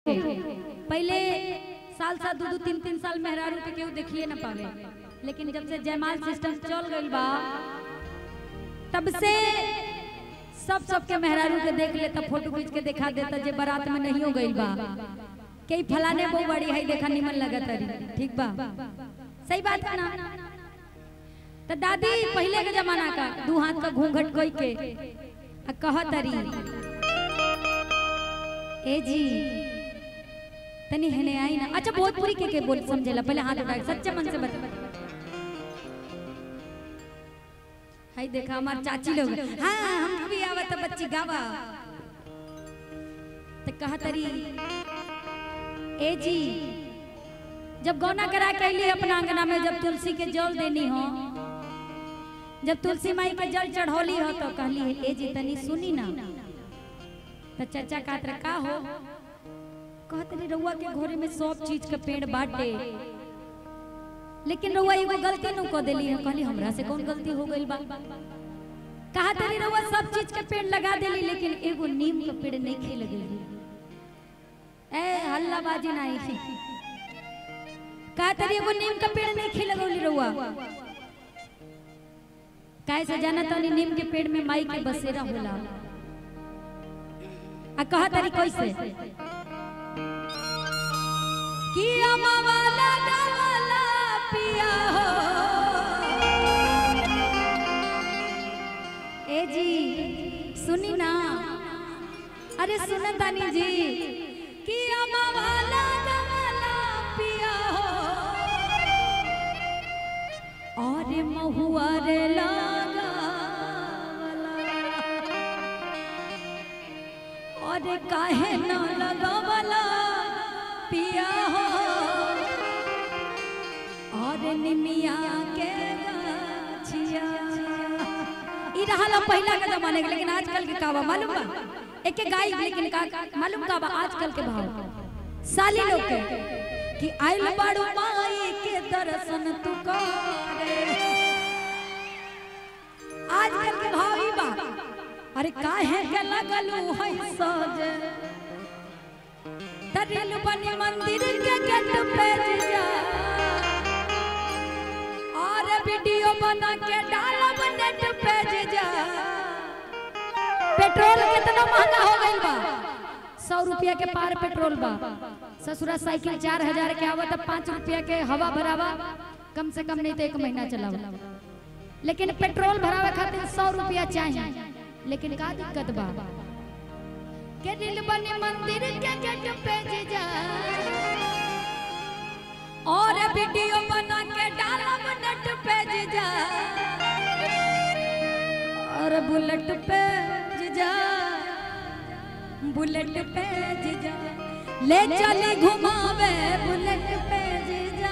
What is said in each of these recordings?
पहले साल साल दो दो तीन तीन साल मेहरारू के केहू देखिए ना पावे लेकिन जब से जयमाल सिस्टम चल गइल बा तब से सब सबके मेहरारू के देख लेता फोटो खींच के दिखा देता जे बारात में नहीं हो गइल बा कई फलाने बहु बड़ी है देखा निमन लगत रही ठीक बा सही बात है ना तो दादी पहले के जमाना का दू हाथ का घूंघट कोई के आ कहत रही ए जी तनी हने आई ना अच्छा भोजपुरी के के बोल समझेला पहले हाथ उठा के सच्चे मन से बता हाय देखा हमार चाची लोग हाँ हम भी आवत बच्ची गावा तो कहा तरी ए जी जब गौना करा के अली अपना अंगना में जब तुलसी के जल देनी हो जब तुलसी माई के जल चढ़ौली हो तो कहली ए जी तनी सुनी ना तो चचा कातर का हो कहत रही रउआ के घोरे में सब चीज के पेड़ बाटे लेकिन रउआ एगो गलती नु क देली है कहली हमरा से कौन गलती हो गइल बा कहा तरी रउआ सब चीज के पेड़ लगा देली लेकिन एगो नीम के पेड़ नहीं खे लगेली ए हल्ला बाजी नहीं थी कहा तरी एगो नीम के पेड़ नहीं खे लगौली रउआ काहे से जाना तनी नीम के पेड़ में माई के बसेरा होला आ कहा तरी कैसे कि अमवाला गवाला पिया हो ए जी सुनी ना अरे सुन तानी जी कि अमवाला गवाला पिया हो और महुआ रे लागा और काहे न लगावला पिया हो और निमिया के गाछिया ई रहला पहिला के जमाने के लेकिन आजकल के कावा मालूम बा एके गाय लेकिन का मालूम का बा आजकल के भाव साली लोग के कि आइल बाड़ू माई के दर्शन तू करे आजकल के भाव ई बा अरे काहे के लगलू है सजे तरिल बनी मंदिर के गेट पे जा और वीडियो बना के डालब नेट पे जा पेट्रोल कितना महंगा हो गइल बा सौ रुपया के पार पेट्रोल बा ससुरा साइकिल चार हजार के आवत पाँच रुपया के हवा भरावा कम से कम नहीं तो एक महीना चलावा लेकिन पेट्रोल भरावे खातिर सौ रुपया चाहिए लेकिन का दिक्कत बा के दिल बनी मंदिर के गेट पे जा और वीडियो बना के डालब नेट पे जा और बुलेट पे जा बुलेट पे जा ले चली घुमावे बुलेट पे जा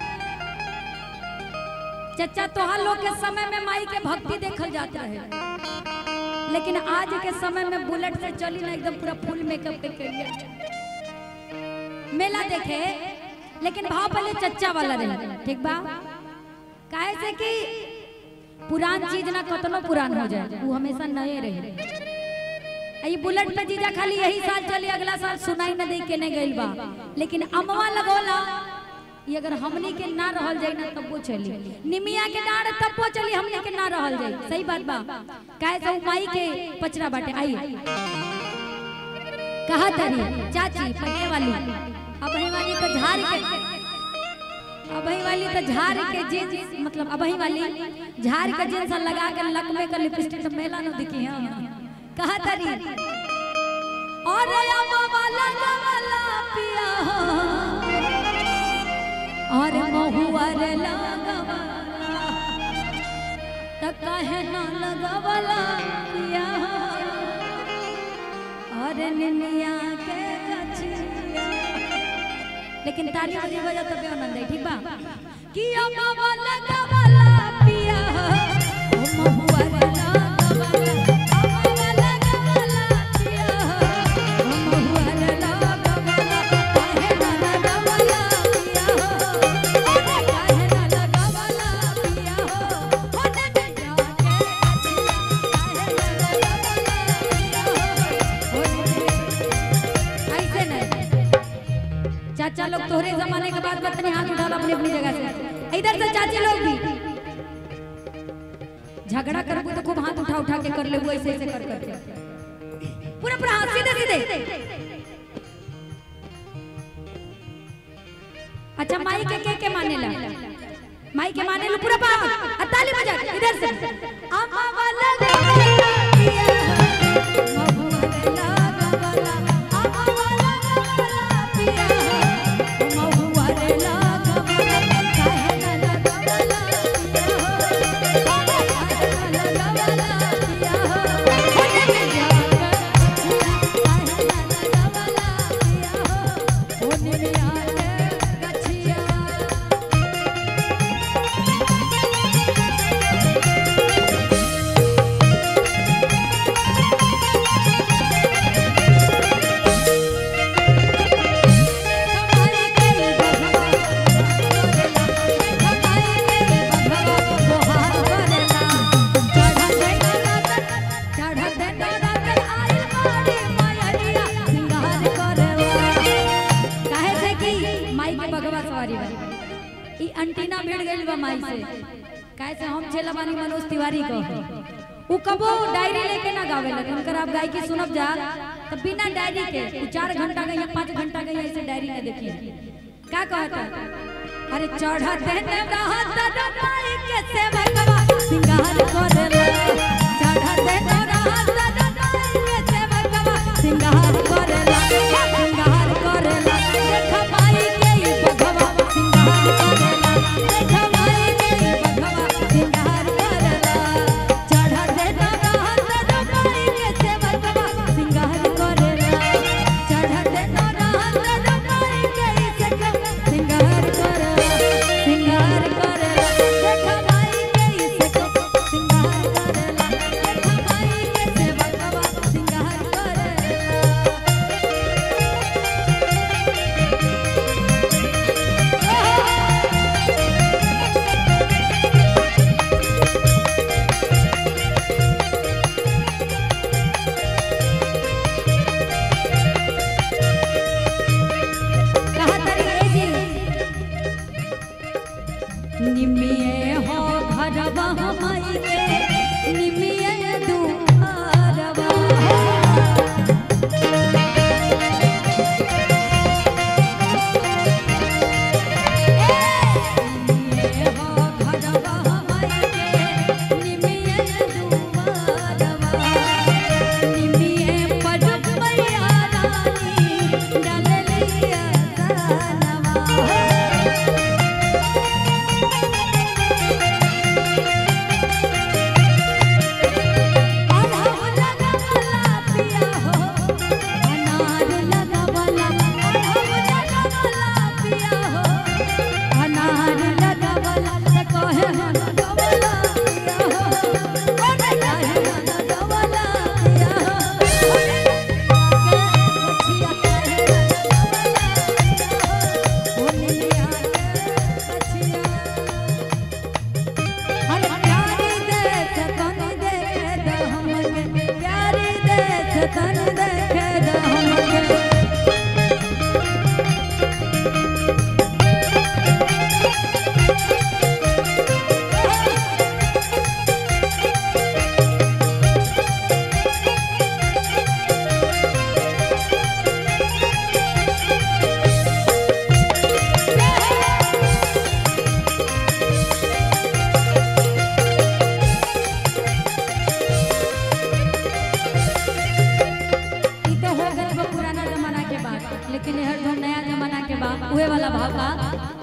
चचा तोहार लोग के समय में माई के भक्ति देखल जात रहे लेकिन आज के समय में बुलेट से चली ना एकदम पूरा फुल मेकअप के करिए मेला देखे लेकिन भाव पहले चच्चा वाला रहे ठीक बा काहे से कि पुरान चीज ना कतनो पुरान हो जाए वो हमेशा नए रहे आ ये बुलेट पे जीजा खाली यही साल चली अगला साल सुनाई न दे के नहीं गइल बा लेकिन अमवा लगोला ये अगर हमनी के ना रहल जाई ना तब वो चली निमिया के डांड तब वो चली हमनी के ना रहल जाई सही बात बा काहे से उ माई के पचरा बाटे आई कहा तरी चाची पहले वाली अबही वाली तो झाड़ के अबही वाली तो झाड़ के जींस मतलब अबही वाली झाड़ के जींस लगा के लकमे का लिपस्टिक तो मेला न दिखी हां कहा तरी और अम्मा वाला वाला पिया हो और महुआ रे लगवाला त काहे न लगवाला पिया और निनिया के गछिया लेकिन ताली बजी बजा तबे आनंद है ठीक बा कि अम्मा लगवाला पिया ओ महुआ रे लगवाला अम्मा लगवाला पिया ओ महुआ रे लगवाला काहे न लगवाला पिया अरे काहे न लगवाला पिया ओने में जाके काहे न लगवाला पिया ओने ऐसे नहीं चाचा लोग तोहरे जमाने के बाद बतनी हाथ उठा लो अपनी अपनी जगह से इधर से चाची लोग भी झगड़ा करबू तो खूब हाथ उठा उठा के कर ले वो ऐसे ऐसे कर करके पूरा पूरा हाथ सीधे सीधे अच्छा माई के के के मानेला माई के मानेला पूरा बात ताली बजा के, इधर से अम्मा वाला पिया महुआ वाला अम्मा वाला पिया महुआ रे लागा काहे ना लगावला पिया काहे ना लगावला पिया होने में जाकर काहे ना लगावला पिया होने में आके गछिया हमारी कई बघवा हमारी कई बघवा बोहार करेला चढ़ा देना रातन चढ़ा देना रातन आई मारी मायरिया सिंगार करेला काहे से कि माई के बघवा सवारी बा ई अंटीना भिड़ गइल बा माई से काहे से हम छेला बानी मनोज तिवारी को उ कबो डायरी लेके ना गावेला उनकर आप गायकी सुनब जा तो बिना डायरी के उ चार घंटा गई या पाँच घंटा गई ऐसे डायरी में देखिए का कहता अरे चढ़ा देने रहत डबाई के सेवकवा सिंगार करेला चढ़ा देने रहत डबाई के सेवकवा सिंगार करेला सिंगार करेला देख माई के ई बघवा सिंगार करेला देख माई के ई बघवा सिंगार करेला चढ़ा देने रहत डबाई के सेवकवा सिंगार करेला चढ़ा देने रहत डबाई के ई सेवकवा सिंगार करेला सिंगार करेला देख माई के ई सेवकवा सिंगार करेला देख माई के सेवकवा सिंगार करेला कहा तरी ए जी निमिये हो घरवा हमाई के निमिये दुआरवा निमिये हो घरवा हमाई के निमिये दुआरवा निमिये पड़ब मैया रानी डाललिया सनवा अढ़ाव लगावला पिया हो अनार लगावला अढ़ाव लगावला पिया हो अनार लगावला से कहे हम लगावला पिया हो ओने कहे हम लगावला पिया हो ओने के गछिया कहे लगावला पिया हो ओने लिया के गछिया अरे प्यारी देख तन देखे द हमके प्यारी देख तन देखे द हमके ई तो हो गइल बा पुराना जमाना के बात लेकिन हर जो नया जमाना के बा उहे वाला भाव बा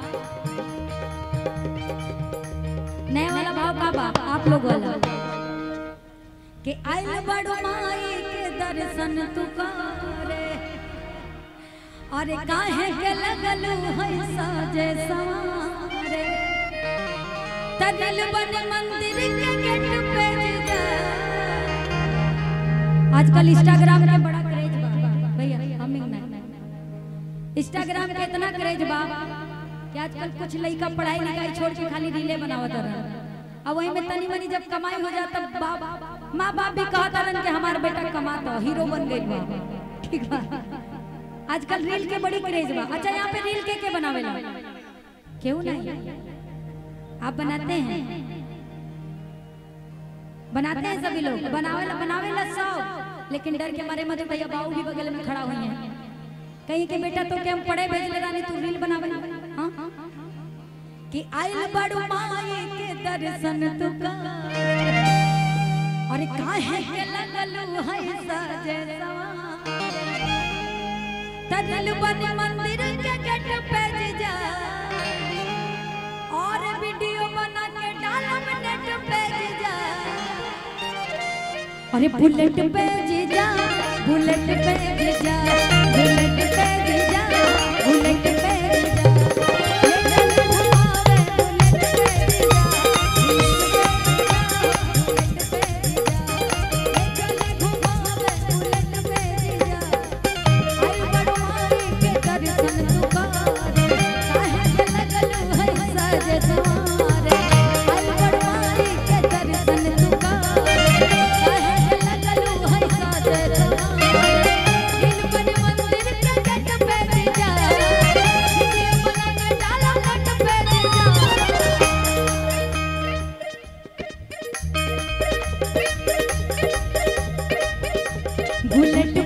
नया वाला भाव का बा आप लोग वाला के आइल बड़ो माई के दर्शन तू करे अरे काहे के लगलू है साजे सवारे तनल बन मंदिर के गेट पे जा आजकल इंस्टाग्राम के बड़ा क्रेज बा भैया हमिंग ना इंस्टाग्राम के इतना क्रेज बा कि आजकल कुछ लड़का पढ़ाई लिखाई छोड़ के खाली रीले बनावत रह अब वही में तनी मनी जब कमाई हो जाता बाप माँ बाप भी कहता रहन कि हमारा बेटा कमाता हीरो बन गई बा ठीक बा आजकल रील के बड़ी क्रेज बा अच्छा यहाँ पे रील के के बनावेला क्यों नहीं आप बनाते हैं बनाते हैं सभी लोग बनावेला बनावेला सब लेकिन डर के मारे मत भैया बाबू भी बगल में खड़ा हुई हैं कहीं के बेटा तो के हम पढ़े भेजले रानी तू रील बनावे हाँ कि आइल बड़ू माई के दर्शन तू का अरे काहे के लगलू है सजे तदल बन मंदिर के गेट पे जा और वीडियो बना के डालब नेट पे जा अरे बुलेट पे जा बुलेट पे जा बुलेट पे जा बुलेट पे जा ले चल घुमावे बुलेट पे जा बुलेट पे जा ले चल घुमावे बुलेट पे जा आई बड़वाई के दर्शन तुकारे काहे के लगलू है साजे तुम्हारे आई बड़वाई के दर्शन तुकारे काहे के लगलू है साजे तुम्हारे दिल बन मंदिर के गेट पे जा वीडियो बना के डाला नेट पे जा बुलेट